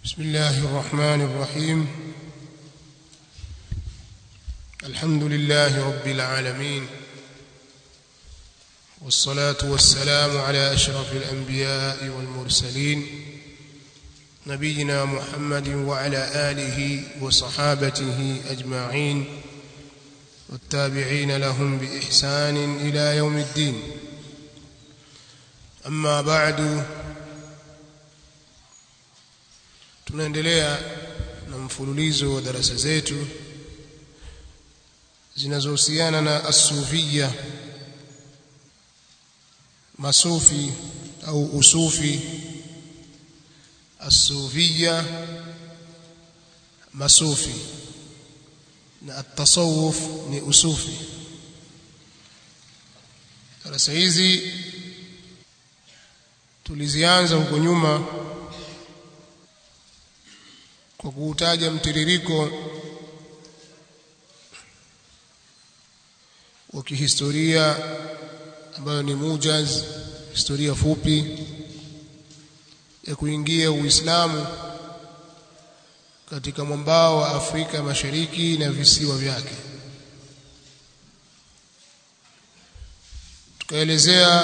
بسم الله الرحمن الرحيم الحمد لله رب العالمين والصلاة والسلام على أشرف الأنبياء والمرسلين نبينا محمد وعلى آله وصحابته أجمعين والتابعين لهم بإحسان إلى يوم الدين أما بعد tunaendelea na mfululizo wa darasa zetu zinazohusiana na asufia masufi au usufi asufia masufi na atasawuf ni usufi darasa hizi tulizianza huko nyuma kwa kuutaja mtiririko wa kihistoria ambayo ni mujaz historia fupi ya kuingia Uislamu katika mwambao wa Afrika Mashariki na visiwa vyake tukaelezea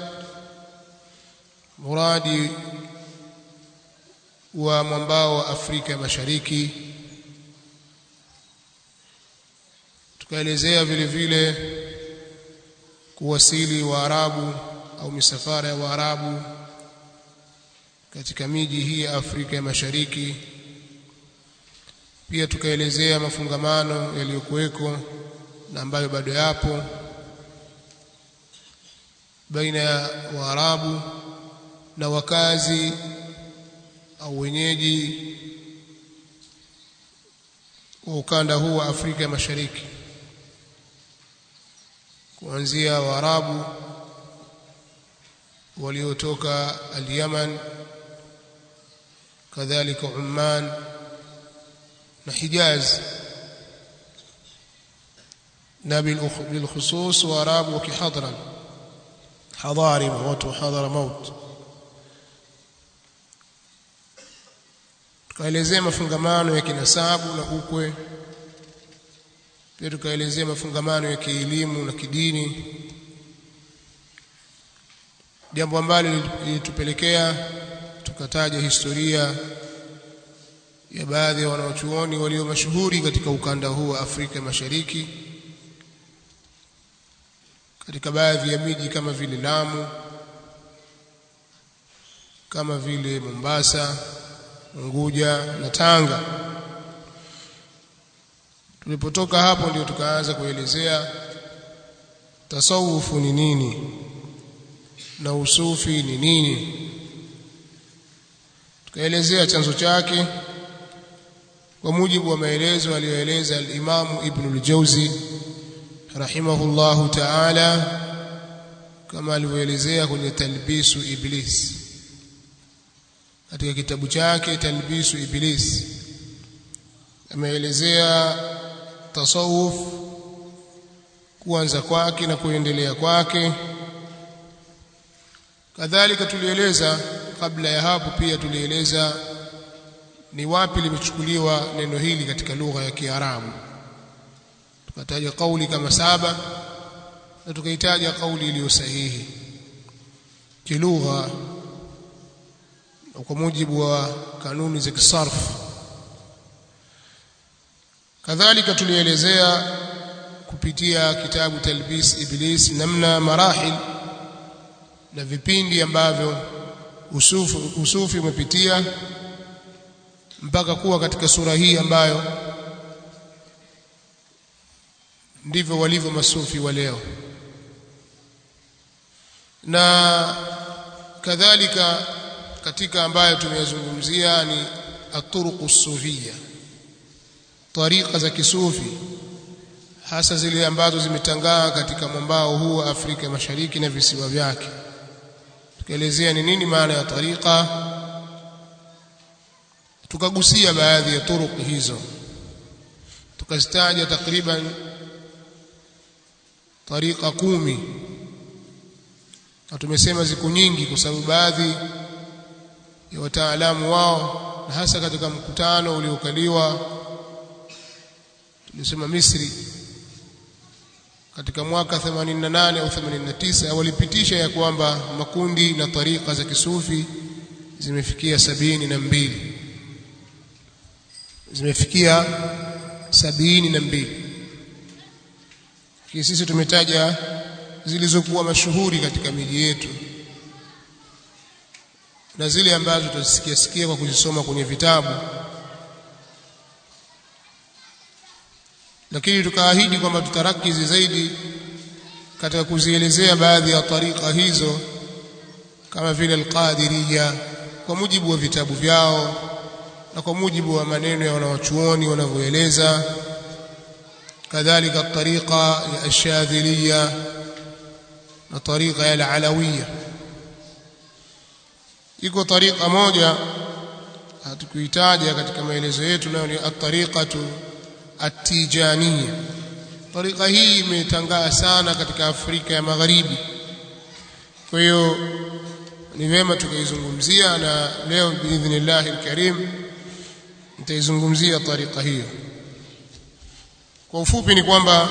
muradi wa mwambao wa Afrika Mashariki tukaelezea vile vile kuwasili Waarabu au misafara ya Waarabu katika miji hii ya Afrika ya Mashariki pia tukaelezea mafungamano yaliyokuweko na ambayo bado yapo baina ya Waarabu na wakazi au wenyeji wa ukanda huu wa Afrika ya Mashariki kuanzia Waarabu waliotoka al-Yaman kadhalika Umman na Hijaz na bilkhusus Waarabu wa Kihadran hadhari watu hadhara maut tukaelezea mafungamano ya kinasabu na ukwe pia tukaelezea mafungamano ya kielimu na kidini jambo ambalo lilitupelekea tukataja historia ya baadhi ya wanaochuoni walio mashuhuri katika ukanda huu wa Afrika Mashariki katika baadhi ya miji kama vile Lamu kama vile Mombasa Unguja na Tanga. Tulipotoka hapo ndio tukaanza kuelezea tasawufu ni nini na usufi ni nini. Tukaelezea chanzo chake kwa mujibu wa maelezo aliyoeleza al-Imam Ibn al-Jawzi rahimahullahu ta'ala kama alivyoelezea kwenye Talbisu Iblis katika kitabu chake Talbisu Iblis ameelezea tasawuf kuanza kwake na kuendelea kwake kadhalika tulieleza kabla ya hapo pia tulieleza ni wapi limechukuliwa neno hili katika lugha ya Kiarabu tukataja kauli kama saba na tukaitaja kauli iliyo sahihi kilugha kwa mujibu wa kanuni za kisarf kadhalika tulielezea kupitia kitabu talbis iblis namna marahil na vipindi ambavyo usufu usufi umepitia mpaka kuwa katika sura hii ambayo ndivyo walivyo masufi wa leo na kadhalika katika ambayo tumeyazungumzia ni aturuqu sufia tariqa za kisufi hasa zile ambazo zimetangaa katika mwambao huu wa Afrika Mashariki na visiwa vyake tukaelezea ni nini maana ya tariqa tukagusia baadhi ya turuq hizo tukazitaja takriban tariqa kumi na tumesema ziko nyingi kwa sababu baadhi ya wataalamu wao na hasa katika mkutano uliokaliwa tulisema Misri katika mwaka 88 au 89 walipitisha ya kwamba makundi na tarika za kisufi zimefikia sabini na mbili zimefikia sabini na mbili sisi tumetaja zilizokuwa mashuhuri katika miji yetu na zile ambazo tutasikia sikia kwa kuzisoma kwenye vitabu lakini tukaahidi kwamba tutarakizi zaidi katika kuzielezea baadhi ya tarika hizo kama vile alqadiriya kwa mujibu wa vitabu vyao na kwa mujibu wa maneno ya wanawachuoni wanavyoeleza kadhalika tariqa ya ashadhiliya na tariqa ya alalawiya iko tariqa moja hatukuitaja katika maelezo yetu nayo ni at-tariqatu at-tijaniya tariqa hii imetangaa sana katika Afrika ya Magharibi kwa hiyo ni vyema tukaizungumzia na leo biidhnillah alkarim nitaizungumzia tariqa hiyo kwa ufupi ni kwamba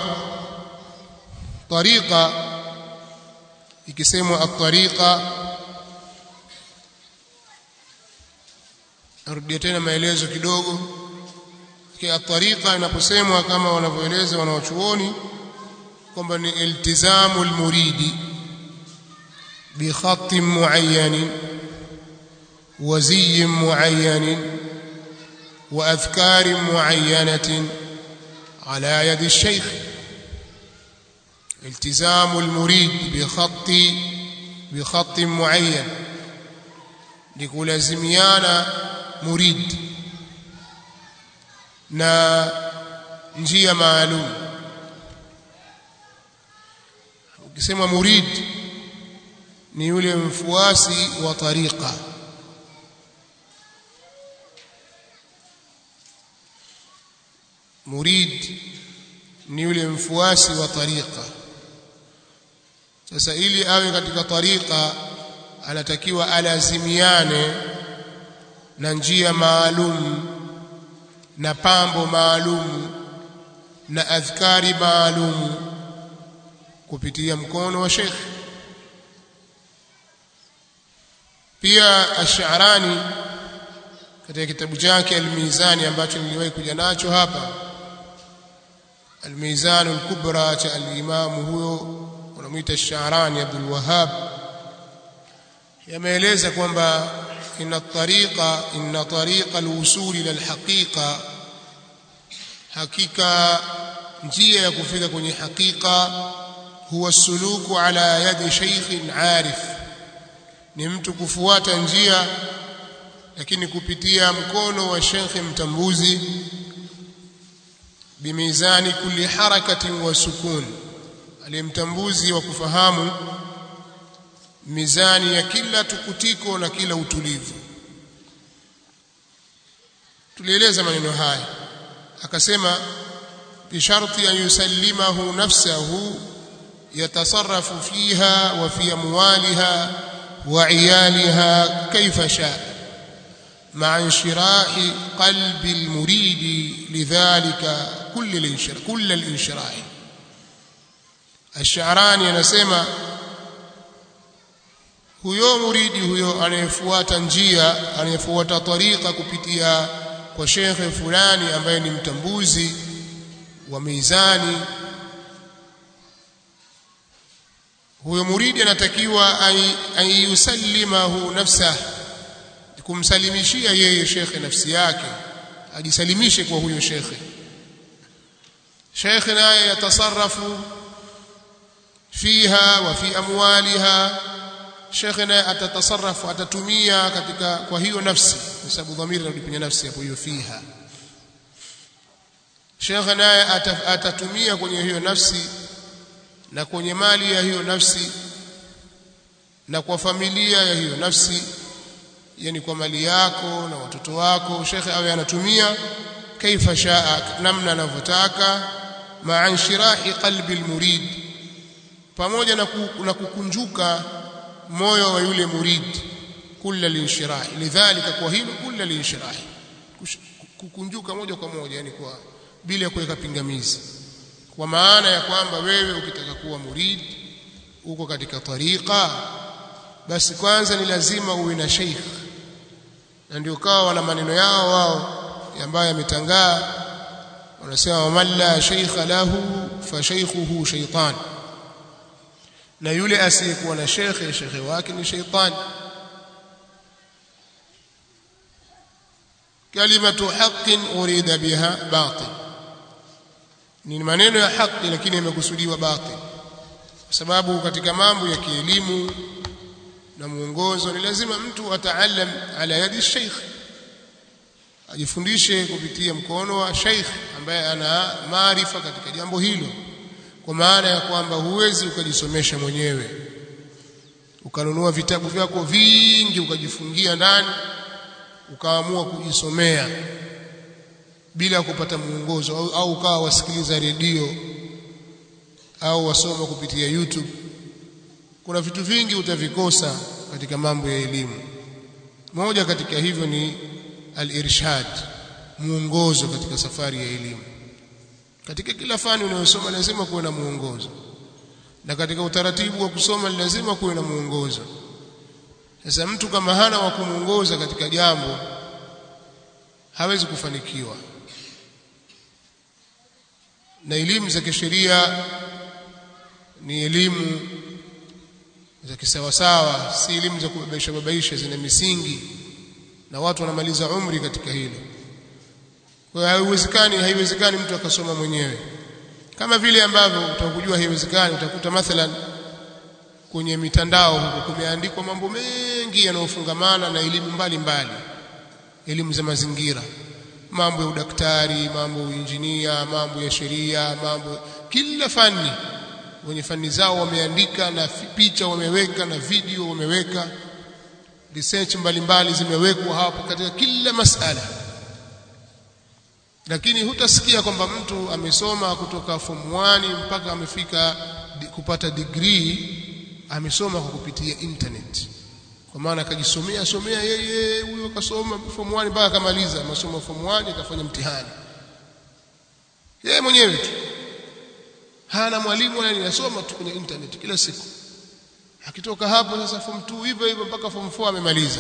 tariqa ikisemwa at-tariqa narudia tena maelezo kidogo kwa tariqa inaposemwa kama wanavyoeleza wanawachuoni kwamba ni iltizamu almuridi bi khatt muayyan wa ziy muayyan wa adhkar muayyanatin ala yad الشيخ التزام المريد بخط بخط معين لكلازميانا murid na njia maalum ukisema murid ni yule mfuasi wa tariqa murid ni yule mfuasi wa tariqa sasa ili awe katika tariqa anatakiwa alazimiane na njia maalum na pambo maalum na adhkari maalum kupitia mkono wa Sheikh pia Ash-Sha'rani katika kitabu chake Al-Mizani ambacho niliwahi kuja nacho hapa Al-Mizan al-Kubra cha al-Imam huyo wanamuita Ash-Sha'rani Abdul Wahhab yameeleza kwamba إن الطريقة إن طريق الوصول إلى الحقيقة حقيقة njia ya kufika kwenye hakika huwa suluku ala yadi sheikhin arif ni mtu kufuata njia lakini kupitia mkono wa shekhe mtambuzi bimizani kulli harakatin wa sukun aliyemtambuzi wa kufahamu mizani ya kila tukutiko na kila utulivu tulieleza maneno haya akasema bisharti an yusallimahu nafsahu yatasarrafu fiha wa fi amwaliha wa iyaliha kaifa shaa مع انشراح قلب المريد لذلك كل الانشراح كل الانشراح الشعراني anasema huyo muridi huyo anayefuata njia anayefuata tariqa kupitia kwa shekhe fulani ambaye ni mtambuzi wa mizani huyo muridi anatakiwa ayusallimahu nafsah kumsalimishia yeye shekhe nafsi yake ajisalimishe kwa huyo shekhe shekhe naye yatasarrafu fiha wa fi amwaliha shekhe naye atatasarrafu atatumia katika kwa hiyo nafsi kwa sababu dhamiri inarudi kwenye nafsi hapo hiyo fiha shekhe naye atatumia kwenye hiyo nafsi na kwenye mali ya hiyo nafsi na kwa familia ya hiyo nafsi yani kwa mali yako na watoto wako shekhe awe anatumia kaifa shaa namna anavyotaka maa shirahi qalbi almurid pamoja na, ku, na kukunjuka moyo wa yule murid kulla linshirah lidhalika kwa hilo kulla linshirah kukunjuka moja kwa moja yani kwa bila kuweka pingamizi kwa maana ya kwamba wewe ukitaka kuwa murid uko katika tariqa basi kwanza ni lazima uwe na sheikh na ndio kawa wana maneno yao wao ambayo yametangaa wanasema man la sheikha lahu fa shaykhuhu shaytan na yule asiyekuwa na shekhe shekhe wake ni shaytan kalimatu haqqin urida biha batil ni maneno ya haki lakini yamekusudiwa batil kwa sababu katika mambo ya kielimu na muongozo ni lazima mtu ataalam ala yadi sheikh ajifundishe kupitia mkono wa sheikh ambaye ana maarifa katika jambo hilo kwa maana ya kwamba huwezi ukajisomesha mwenyewe ukanunua vitabu vyako vingi ukajifungia ndani ukaamua kujisomea bila kupata mwongozo au, au ukawa wasikiliza redio au wasoma kupitia YouTube kuna vitu vingi utavikosa katika mambo ya elimu moja katika hivyo ni al-irshad muongozo katika safari ya elimu katika kila fani unayosoma lazima kuwe na muongozo na katika utaratibu wa kusoma lazima kuwe na muongozo sasa mtu kama hana wa kumuongoza katika jambo hawezi kufanikiwa na elimu za kisheria ni elimu za kisawasawa si elimu za kubabaisha babaisha zina misingi na watu wanamaliza umri katika hilo kwa hiyo haiwezekani haiwezekani mtu akasoma mwenyewe kama vile ambavyo utakujua haiwezekani utakuta mathalan kwenye mitandao huko kumeandikwa mambo mengi yanayofungamana na elimu mbalimbali elimu za mazingira mambo ya udaktari mambo ya injinia mambo ya sheria mambo kila fani wenye fani zao wameandika na picha wameweka na video wameweka research mbalimbali zimewekwa hapo katika kila masala lakini hutasikia kwamba mtu amesoma kutoka form 1 mpaka amefika kupata degree amesoma kwa kupitia internet kwa maana akajisomea somea yeye huyo kasoma form 1 mpaka akamaliza masomo form 1 akafanya mtihani yeye mwenyewe tu hana mwalimu wala ninasoma tu kwenye internet kila siku akitoka hapo sasa form 2 hivyo hivyo mpaka form 4 amemaliza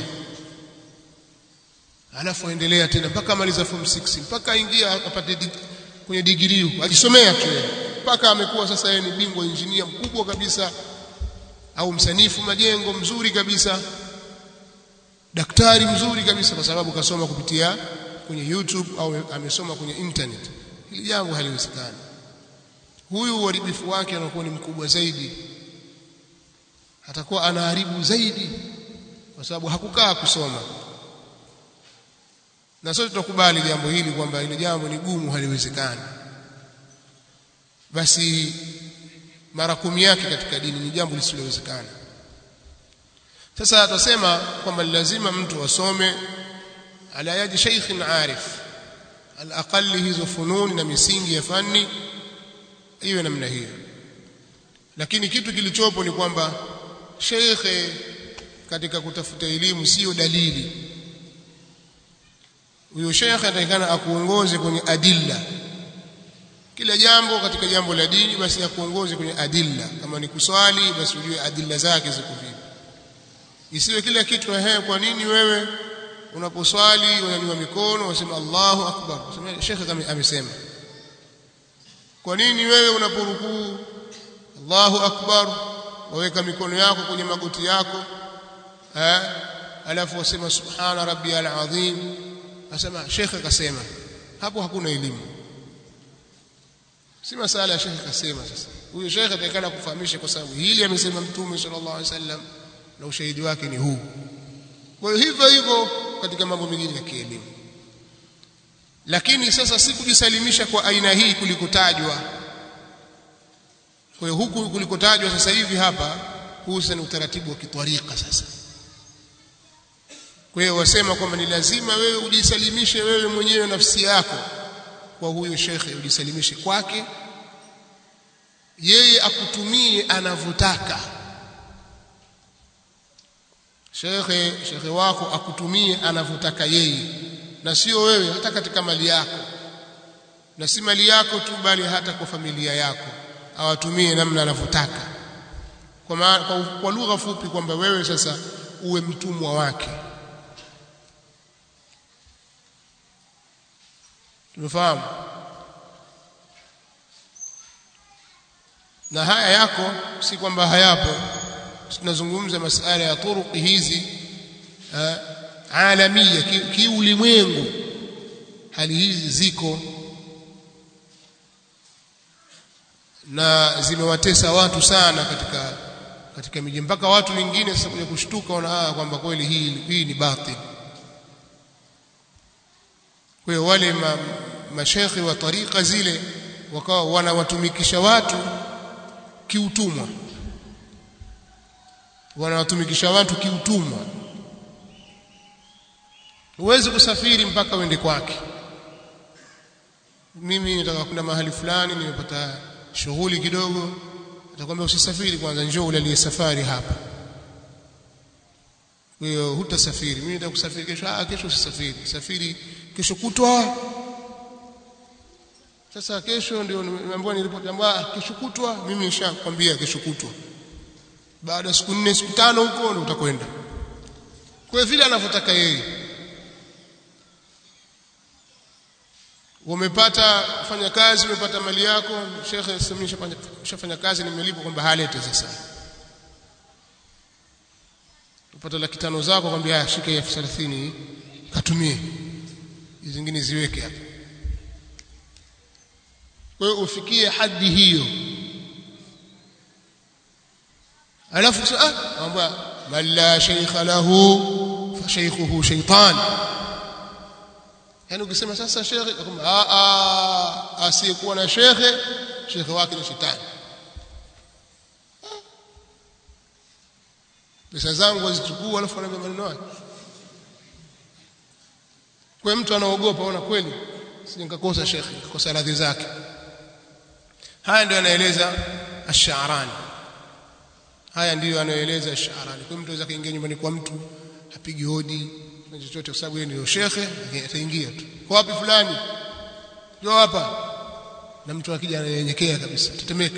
alafu aendelea tena mpaka amaliza form 6 mpaka aingia apate dig kwenye degree ajisomea tu mpaka amekuwa sasa yeye ni bingwa injinia mkubwa kabisa au msanifu majengo mzuri kabisa daktari mzuri kabisa kwa sababu kasoma kupitia kwenye YouTube au amesoma kwenye internet hili jambo haliwezekani huyu uharibifu wake anakuwa ni mkubwa zaidi atakuwa anaharibu zaidi kwa sababu hakukaa kusoma na sote tutakubali jambo hili kwamba ile jambo ni gumu haliwezekani basi mara kumi yake katika dini ni jambo lisilowezekana sasa atasema kwamba lazima mtu asome ala yadi sheikhin arif alaqali hizo fununi na misingi ya fani iwe namna hiyo lakini kitu kilichopo ni kwamba sheikhe katika kutafuta elimu sio dalili huyo sheikhe atakana akuongoze kwenye adilla kila jambo katika jambo la dini basi akuongoze kwenye adilla kama ni kuswali basi ujue adilla zake ziko vipi isiwe kila kitu ehe kwa nini wewe unaposwali unanyua mikono unasema Allahu akbar sema shekhe kama amesema kwa nini wewe unaporukuu Allahu akbar waweka mikono yako kwenye magoti yako eh alafu wasema subhana rabbiyal azim asema shekhe kasema hapo hakuna elimu si masala ya shekhe kasema sasa huyo shekhe atakana kufahamisha kwa sababu hili amesema mtume sallallahu alaihi wasallam na ushahidi wake ni huu kwa hiyo hivyo hivyo katika mambo mengine ya kielimu lakini sasa si kujisalimisha kwa aina hii kulikotajwa kwa hiyo huku kulikotajwa sasa hivi hapa huu sasa ni utaratibu wa kitwarika sasa kwa hiyo wasema kwamba ni lazima wewe ujisalimishe wewe mwenyewe nafsi yako kwa huyo shekhe ujisalimishe kwake yeye akutumie anavyotaka shekhe shekhe wako akutumie anavyotaka yeye na sio wewe hata katika mali yako na si mali yako tu bali hata kwa familia yako awatumie namna anavyotaka kwa, kwa, kwa lugha fupi kwamba wewe sasa uwe mtumwa wake tumefahamu na haya yako si kwamba hayapo tunazungumza masala ya turuki hizi uh, alamia kiulimwengu ki hali hizi ziko na zimewatesa watu sana katika katika miji mpaka watu wengine sasa kuja kushtuka wana kwamba kweli hii hii ni batil kwa hiyo wale ma, mashekhi wa tariqa zile wakawa wanawatumikisha watu kiutumwa wanawatumikisha watu kiutumwa huwezi kusafiri mpaka uende kwake mimi nataka kwenda mahali fulani nimepata shughuli kidogo atakwambia usisafiri kwanza njoo ulalie safari hapa kwa hiyo hutasafiri mimi nataka kusafiri kesho ah kesho usisafiri safiri kesho kutwa sasa kesho ndio nimeambiwa niripoti ambayo kesho kutwa mimi nishakwambia kesho kutwa baada ya siku nne siku tano huko ndio utakwenda kwa vile anavyotaka yeye umepata kufanya kazi umepata mali yako shekhe sasa ushafanya kazi nimelipwa kwamba halete sasa upata laki tano zako kwambia shika elfu thelathini katumie hizi zingine ziweke hapa kwa hiyo ufikie hadi hiyo alafu ah kwamba man la shaykha lahu fa shaykhuhu shaytan yani ukisema sasa shekhe kwamba a a asiyekuwa na shekhe shekhe wake ni shetani pesa zangu wazichukua alafu anaambia maneno haya kwa mtu anaogopa ona kweli sije nikakosa shekhe nikakosa radhi zake haya ndio anaeleza ash-Sha'rani haya ndiyo anayoeleza ash-Sha'rani kwa mtu anaweza kaingia nyumbani kwa mtu apigi hodi na chochote kwa sababu yeye ndio shekhe ataingia tu kwa wapi fulani njoo hapa na mtu akija ananyenyekea kabisa tetemeka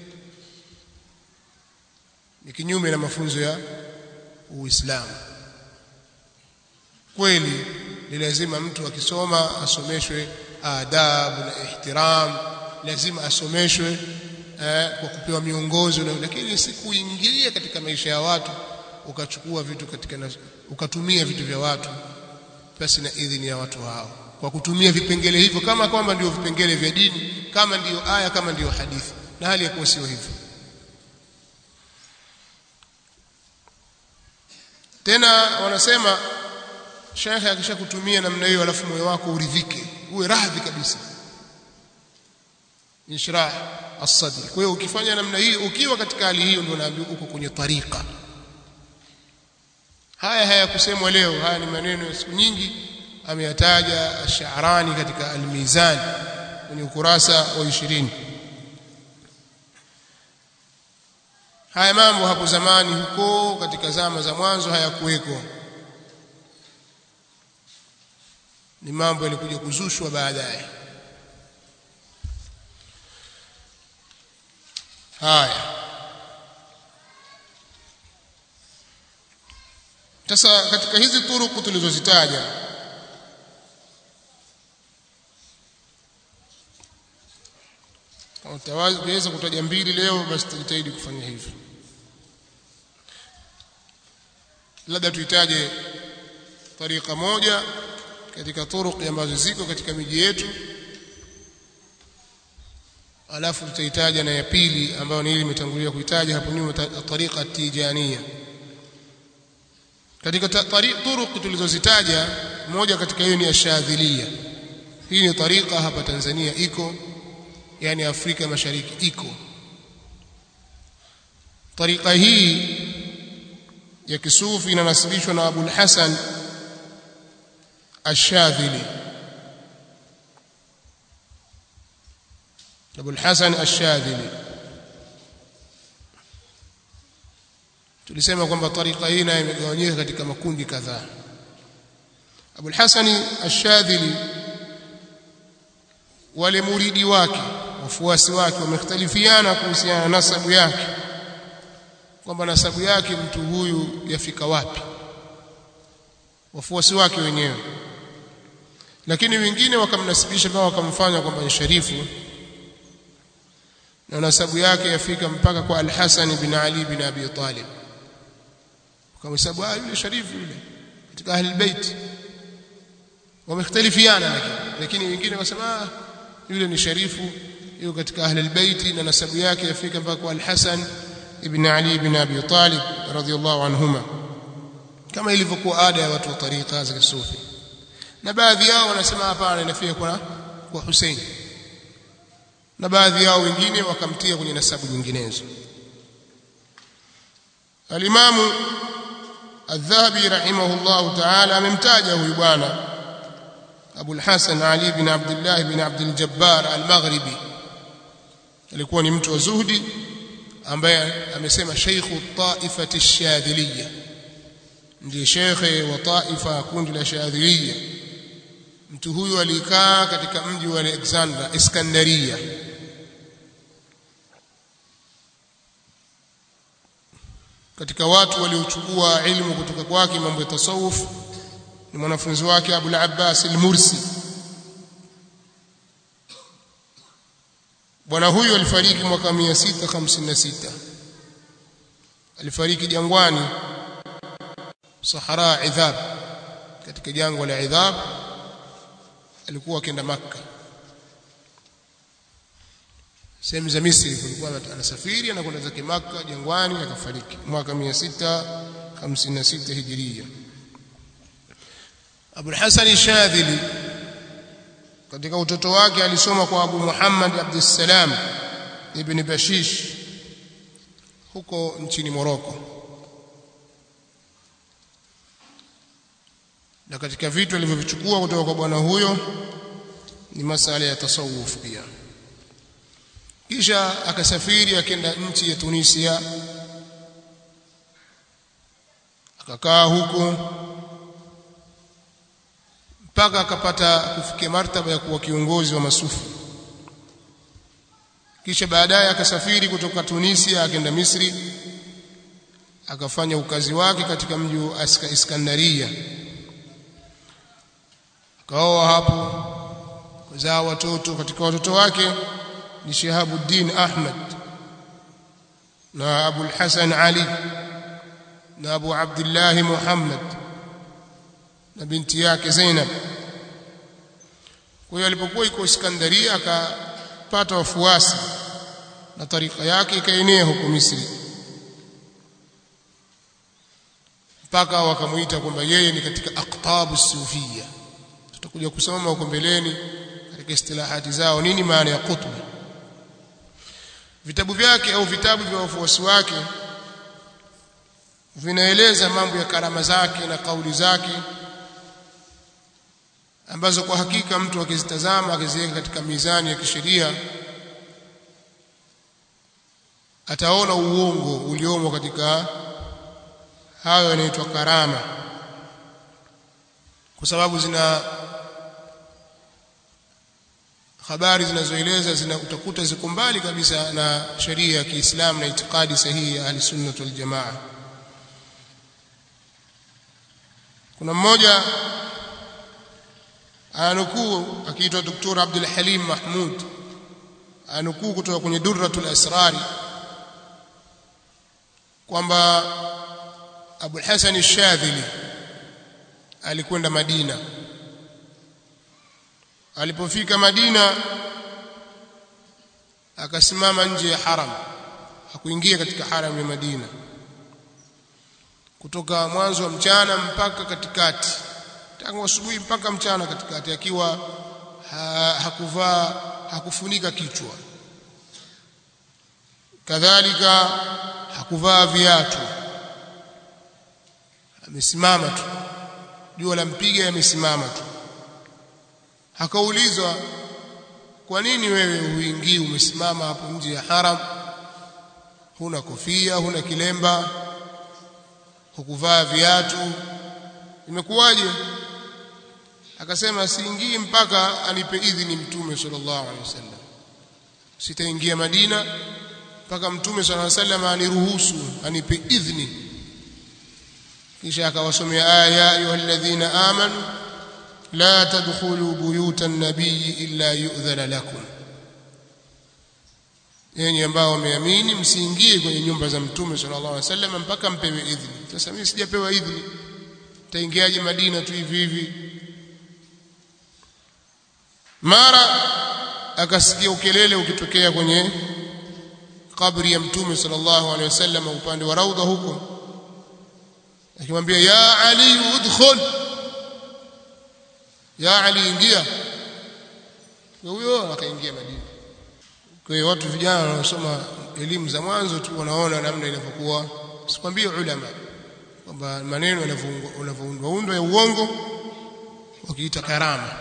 ni kinyume na mafunzo ya Uislamu kweli ni lazima mtu akisoma asomeshwe adabu na ihtiram lazima asomeshwe eh, kwa kupewa miongozo na lakini si kuingilia katika maisha ya watu ukachukua vitu katika na, ukatumia vitu vya watu basi na idhini ya watu hao kwa kutumia vipengele hivyo kama kwamba ndio vipengele vya dini kama ndiyo aya kama ndiyo hadithi na hali ya kuwa sio hivyo tena wanasema shekhe akishakutumia namna hiyo alafu moyo wako uridhike uwe radhi kabisa inshrah as-sadr kwa hiyo ukifanya namna hiyo ukiwa katika hali hiyo ndio naambiwa uko kwenye tariqa haya hayakusemwa leo haya ni maneno ya siku nyingi ameyataja ash-Sha'rani katika al-Mizan kwenye ukurasa wa 20 haya mambo hapo zamani huko katika zama za mwanzo hayakuweko ni mambo yalikuja kuzushwa baadaye haya sasa katika hizi turuku tulizozitaja utaweza kutaja mbili leo basi tujitahidi kufanya hivyo labda tuitaje tariqa moja katika turuq ambazo ziko katika miji yetu alafu tutaitaja na ya pili ambayo ni ile imetangulia kuitaja hapo nyuma tariqa tijania katika turuq tulizozitaja moja katika hiyo ni ashadhilia hii ni tariqa hapa Tanzania iko yani Afrika Mashariki iko tariqa hii ya kisufi inanasibishwa na Abu Hasan Ash-Shadhili Abu Hasan Ash-Shadhili tulisema kwamba tariqa hii nayo imegawanyika katika makundi kadhaa Abul Hasani Ash-Shadhili wale muridi wake wafuasi wake wamekhtalifiana kuhusiana na nasabu yake kwamba nasabu yake mtu huyu yafika wapi wafuasi wake wenyewe lakini wengine wakamnasibisha mpaka wakamfanya kwamba ni sharifu na nasabu yake yafika mpaka kwa Al-Hasan bin Ali bin Abi Talib wakamhesabu ah yule sharifu yule katika ahli bait wamekhtalifiana lakini lakini wengine wasema yule ni sharifu yuko katika ahli albayt na nasabu yake yafika mpaka kwa al-Hasan ibn Ali ibn Abi Talib radhiyallahu anhuma kama ilivyokuwa ada ya watu wa tariqa za kisufi na baadhi yao wanasema hapana inafika kwa kwa Hussein na baadhi yao wengine wakamtia kwenye nasabu nyinginezo al-Imam الذهبي رحمه الله تعالى amemtaja huyu bwana Abu al-Hasan Ali bin Abdullah bin Abdul Jabbar al-Maghribi alikuwa ni mtu wa zuhdi ambaye amesema sheikhu taifati ash-shadhiliyya ndiye shekhe wa taifa kundi la shadhiliyya mtu huyu alikaa katika mji wa Alexandria Iskandaria katika watu waliochukua ilmu kutoka kwake mambo ya tasawuf ni mwanafunzi wake Abu al-Abbas al-Mursi bwana huyu alifariki mwaka 656 alifariki jangwani Sahara Idhab katika jangwa la Idhab alikuwa akienda Makka sehemu za Misri kulikuwa anasafiri anakwenda zake Makka jangwani akafariki mwaka 656 Hijiria Abu Hasan Shadhili katika utoto wake alisoma kwa Abu Muhammad Abdussalam ibn Bashish huko nchini Morocco na katika vitu alivyovichukua kutoka kwa bwana huyo ni masala ya tasawuf pia kisha akasafiri akenda nchi ya Tunisia akakaa huko mpaka akapata kufikia martaba ya kuwa kiongozi wa masufi kisha baadaye akasafiri kutoka Tunisia akaenda Misri akafanya ukazi wake katika mji wa Iskandaria akaoa hapo kuzaa watoto katika watoto wake ni Shihabuddin Ahmad na Abu al-Hasan Ali na Abu Abdullah Muhammad na binti yake Zainab kwa hiyo alipokuwa iko Iskandaria akapata wafuasi na tarika yake ikaenea huko Misri mpaka wakamuita kwamba yeye ni katika aqtabu sufia tutakuja kusoma huko mbeleni katika istilahati zao nini maana ya qutb vitabu vyake au vitabu vya wafuasi wake vinaeleza mambo ya karama zake na kauli zake ambazo kwa hakika mtu akizitazama akiziweka katika mizani ya kisheria ataona uongo uliomo katika hayo yanaitwa karama kwa sababu zina habari zinazoeleza zina utakuta ziko mbali kabisa na sheria ya Kiislamu na itikadi sahihi ya Ahlusunnah wal Jamaa kuna mmoja anukuu akiitwa Dr. Abdul Halim Mahmud anukuu kutoka kwenye Durratul Asrari kwamba Abu Hasan Ash-Shadhili alikwenda Madina alipofika Madina akasimama nje ya haram hakuingia katika haram ya Madina kutoka mwanzo wa mchana mpaka katikati tangu asubuhi mpaka mchana katikati akiwa ha, hakuvaa hakufunika kichwa kadhalika hakuvaa viatu amesimama tu jua la mpiga amesimama tu akaulizwa kwa nini wewe huingii umesimama hapo nje ya haram huna kofia huna kilemba hukuvaa viatu imekuwaje akasema siingii mpaka anipe idhini mtume sallallahu alaihi wasallam sitaingia Madina mpaka mtume sallallahu alaihi wasallam aniruhusu anipe idhini kisha akawasomea aya ya ayyuhalladhina amanu la tadkhulu buyuta an-nabiy illa yu'dhana lakum yenye ambao wameamini msiingie kwenye nyumba za mtume sallallahu alaihi wasallam mpaka mpewe idhini sasa mimi sijapewa idhini taingiaje Madina tu hivi hivi mara akasikia ukelele ukitokea kwenye kabri ya mtume sallallahu alaihi wasallam upande wa raudha huko akimwambia ya ali udkhul ya ali ingia huyo akaingia Madina kwa hiyo watu vijana wanaosoma elimu za mwanzo tu wanaona namna inavyokuwa sikwambie ulama kwamba maneno yanavyoundwa undwa ya uongo wakiita karama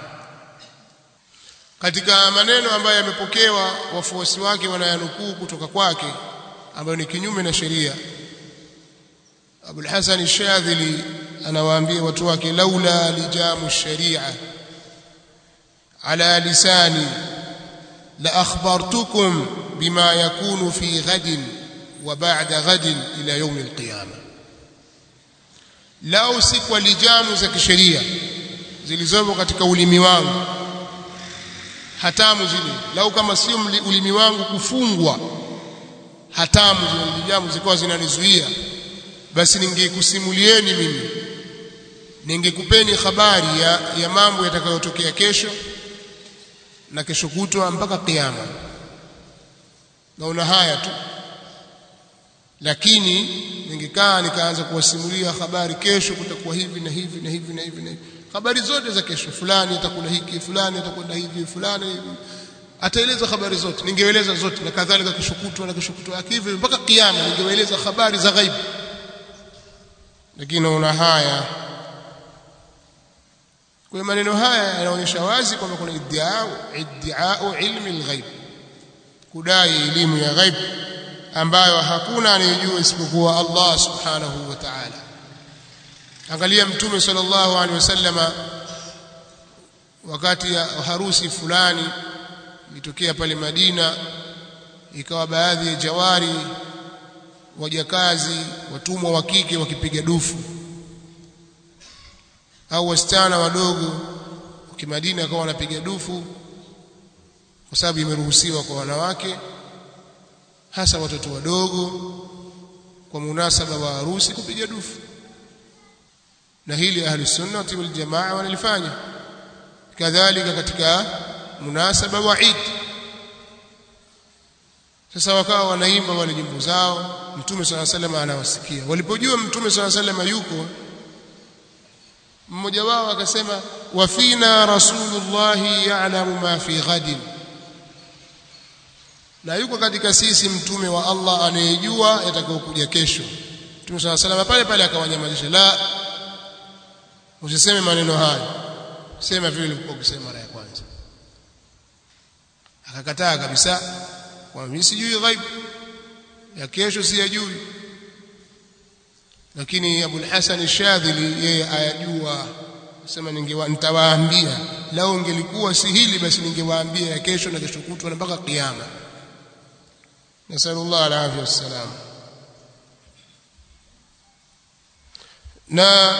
katika maneno ambayo yamepokewa wafuasi wake wanayanukuu kutoka kwake ambayo ni kinyume na sheria Abul Hasan Ash-Shadhili anawaambia watu wake laula lijamu sharia ala lisani la akhbartukum bima yakunu fi ghadin wa ba'da ghadin ila yawm al-qiyamah lao si kwa lijamu za kisheria zilizomo katika ulimi wangu hatamu zile lau kama sio ulimi wangu kufungwa hatamu zile lijamu zilikuwa zinanizuia basi ningekusimulieni mimi ningekupeni habari ya, ya mambo yatakayotokea kesho na kesho kutwa mpaka kiyama naona haya tu lakini ningekaa nikaanza kuwasimulia habari kesho kutakuwa hivi na hivi na hivi na hivi na hivi habari zote za kesho fulani atakula hiki fulani atakwenda hivi fulani hivi ataeleza habari zote ningeeleza zote na kadhalika kesho kutwa na kesho kutwa yake hivi mpaka kiyama ningeeleza habari za ghaibu lakini naona haya kwa maneno haya yanaonyesha wazi kwamba kuna iddiao iddiao ilmi alghaib kudai elimu ya ghaib ambayo hakuna anayejua isipokuwa Allah subhanahu wa ta'ala angalia mtume sallallahu alaihi wasallama wakati ya harusi fulani ilitokea pale Madina ikawa baadhi ya jawari wajakazi watumwa wa kike wakipiga dufu au wasichana wadogo kimadina akawa wanapiga dufu kwa sababu imeruhusiwa kwa wanawake hasa watoto wadogo kwa munasaba wa harusi kupiga dufu na hili ahli sunna wal jamaa wanalifanya kadhalika katika munasaba wa Eid sasa wakawa wanaimba wale nyimbo zao mtume swalla sallam anawasikia walipojua mtume swalla sallam yuko mmoja wao akasema wa fina rasulullah ya'lamu ma fi ghadin na yuko katika sisi mtume wa Allah anayejua yatakayokuja kesho mtume swalla sallam pale pale akawanyamazisha la usiseme maneno hayo sema vile ulivyokuwa kusema mara ya kwanza akakataa kabisa kwa mimi sijui ghaib ya kesho siyajui lakini Abu al-Hasan al-Shadhili yeye ayajua sema ningewa nitawaambia lao ingelikuwa si hili basi ningewaambia ya kesho na kesho kutwa na mpaka kiyama nasallallahu alaihi wasallam na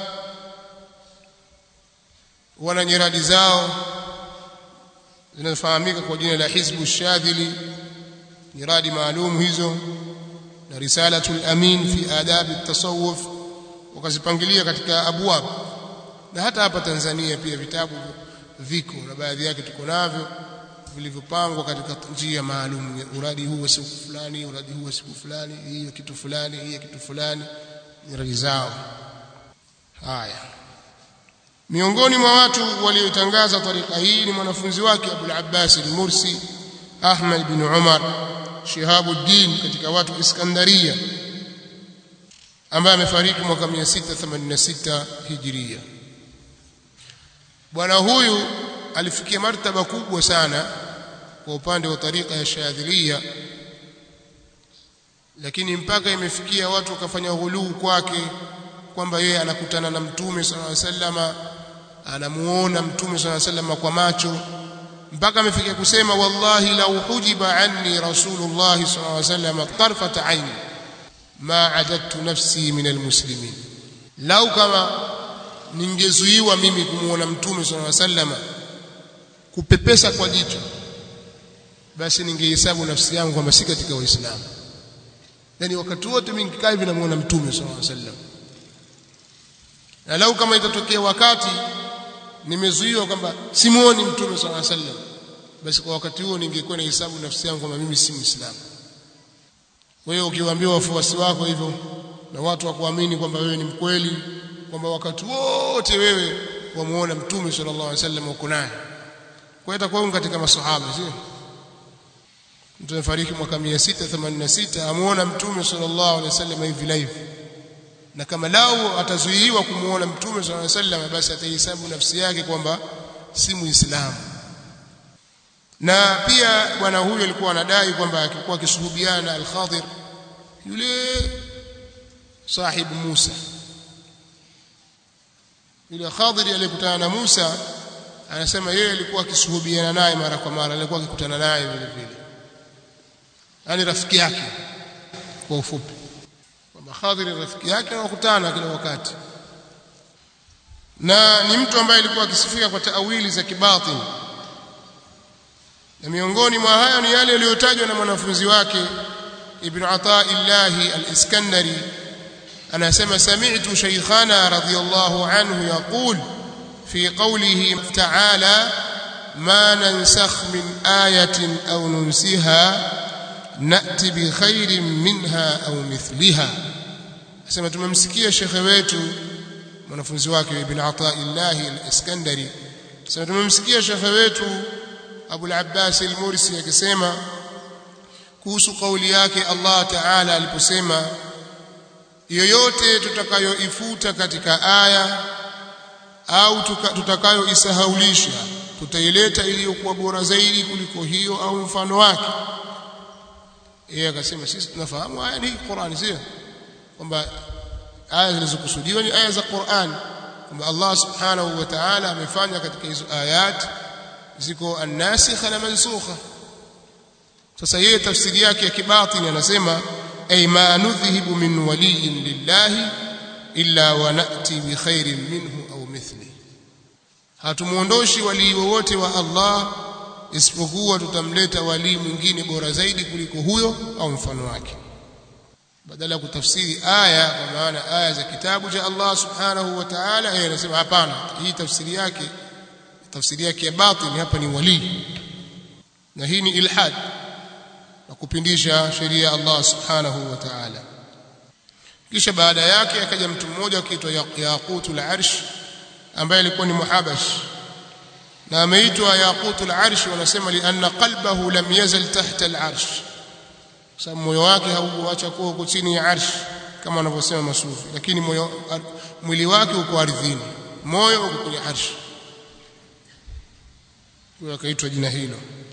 wana nyiradi zao zinazofahamika kwa jina la Hizbu Shadhili nyiradi maalum hizo na risalatul amin fi adab at-tasawuf wakazipangilia katika abwab na hata hapa Tanzania pia vitabu viko na baadhi yake tuko navyo vilivyopangwa katika njia maalum uradi huu siku fulani uradi huu siku fulani hiyo kitu fulani hiyo kitu fulani nyiradi zao haya miongoni mwa watu waliotangaza tarika hii ni mwanafunzi wake Abu al-Abbas al-Mursi Ahmad bin Umar Shihabuddin katika watu Iskandaria ambaye amefariki mwaka 686 Hijria bwana huyu alifikia martaba kubwa sana kwa upande wa tarika ya Shadhilia lakini mpaka imefikia watu wakafanya ghuluu kwake kwamba yeye anakutana na mtume sallallahu alaihi wasallama anamuona mtume sallallahu alaihi wasallama kwa macho mpaka amefikia kusema wallahi law hujiba anni rasulullah sallallahu alaihi wasallam tarfat ayn ma adadtu nafsi min almuslimin lau kama ningezuiwa mimi kumuona mtume sallallahu alaihi wasallam kupepesa kwa jicho basi ningehesabu nafsi yangu kwamba si katika waislamu yani wakati wote mimi nikikaa hivi namuona mtume sallallahu alaihi wasallam na lau kama itatokea wakati nimezuiwa kwamba simuoni mtume sallallahu alaihi wasallam basi kwa wakati huo ningekuwa na hesabu nafsi yangu kwamba mimi si muislamu kwa hiyo ukiwaambia wafuasi wako hivyo na watu wakuamini kwamba wewe ni mkweli kwamba wakati wote wewe wamuona mtume sallallahu alaihi wasallam uko naye kwa hiyo itakuwa katika masahaba sio mtu amefariki mwaka 686 amuona mtume sallallahu alaihi wasallam hivi live na kama lau atazuiwa kumuona mtume sallallahu alaihi wasallam basi atahesabu nafsi yake kwamba si muislamu na pia bwana huyo alikuwa anadai kwamba akikuwa akisuhubiana na al-Khadir yule sahibu Musa yule Khadir aliyekutana na Musa anasema yeye alikuwa akisuhubiana naye mara kwa mara alikuwa akikutana naye vile vile yani rafiki yake kwa ufupi kwamba Khadir rafiki yake wakutana kila wakati na ni mtu ambaye alikuwa akisifika kwa taawili za kibatini na miongoni mwa hayo ni yale yaliyotajwa na mwanafunzi wake Ibn Athaillah al-Iskandari anasema sami'tu shaykhana radiyallahu anhu yaqul fi qawlihi ta'ala ma nansakh min ayatin aw nunsiha na'ti bi khairin minha aw mithliha asema tumemsikia shekhe wetu mwanafunzi wake Ibn Athaillah al-Iskandari asema tumemsikia shekhe wetu Abu al-Abbas al-Mursi akisema kuhusu kauli yake Allah Ta'ala aliposema yoyote tutakayoifuta katika aya au tutakayoisahaulisha tutaileta iliyokuwa bora zaidi kuliko hiyo au mfano wake yeye akasema sisi tunafahamu aya ni Qur'an sio kwamba aya zilizokusudiwa ni aya za Qur'an kwamba Allah Subhanahu wa Ta'ala amefanya katika hizo ayati ziko an-nasikha na mansukha sasa yeye tafsiri yake ya kibatini anasema ay ma nudhhibu min waliyin lillahi illa wa nati bi khairin minhu au mithli hatumuondoshi walii wowote wa Allah isipokuwa tutamleta walii mwingine bora zaidi kuliko huyo au mfano wake badala ya kutafsiri aya kwa maana aya za kitabu cha Allah subhanahu wa ta'ala yeye anasema hapana hii tafsiri yake tafsiri yake ya batini hapa ni wali na hii ni ilhad na kupindisha sheria ya Allah subhanahu wa ta'ala kisha baada yake akaja mtu mmoja akiitwa Yaqutul Arsh ambaye alikuwa ni muhabash na ameitwa Yaqutul Arsh wanasema lianna qalbahu lam yazal tahta al-arsh sababu moyo wake haukuacha kuwa huko chini ya arsh kama wanavyosema masufi lakini moyo mwili wake uko ardhini moyo uko kwenye arsh kwa akaitwa jina hilo